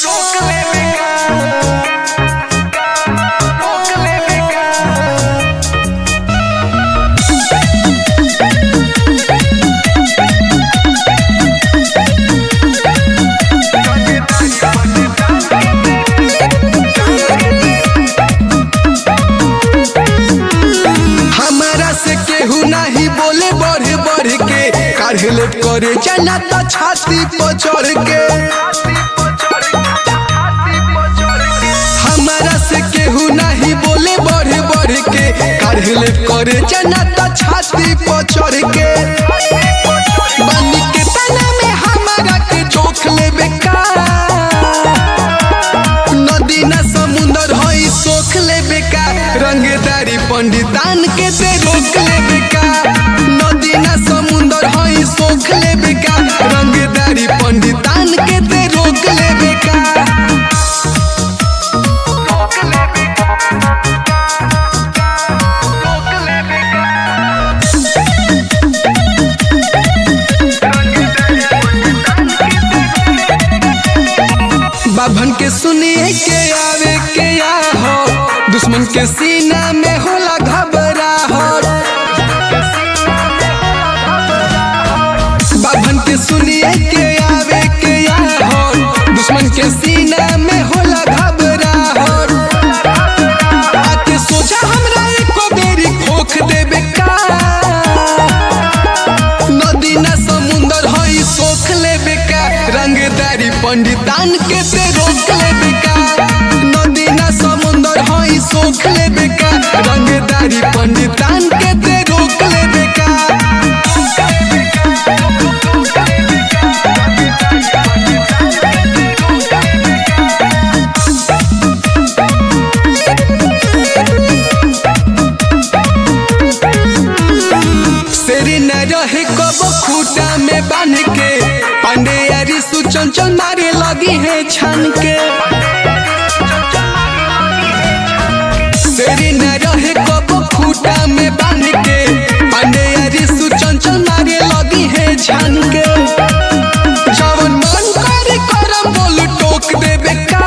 रोक ले बेका रोक ले बेका हमारा से केहू नहीं बोले बढ़ बढ़ के काढ़ले करे जाना तो छाती पर चढ़ के हमारा से केहू नहीं बोले बढ़ बढ़ के काढ़ले करे जाना तो छाती पर चढ़ के बनी के तना में हमारा के चोख ले बेकार नदी न समुंदर हई सोख ले बेका रंगदारी पंडितान के ते रोक ले बेका नदी न समुंदर हई सोख ले बेका रंगदारी पंडितान के ते रोक ले बेका रोक ले बेका रोक ले बेका बाभन के सुनिए के आवे के या हो दुश्मन के सीना में होला घबराहट बाभन के सुनिए के आवे के या हो दुश्मन के सीना में होला घबराहट आके सोचा हमरा एको बेरी खोख देबे का नदी न समुंदर हई सोख लेबे का रंगदारी पंडितान के ते रोक लेबे का नदी न समुंदर हई सोख लेबे का रंगदारी पंडितान के ते रोक लेबे का शेरी न रहे कब खूटा में बांध के पांडे यारी सुचंचल मारे लगी है छान के शेरी न रहे कब खूटा में बांध के पांडे यारी सुचंचल मारे लगी है छान के जवन मन करे करम बोल टोक देबे का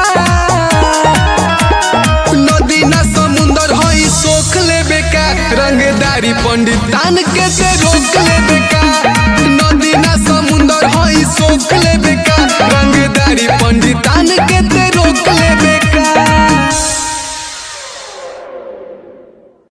नदी ना समुंदर हई सोख लेबे का रंगदारी पंडितान के ते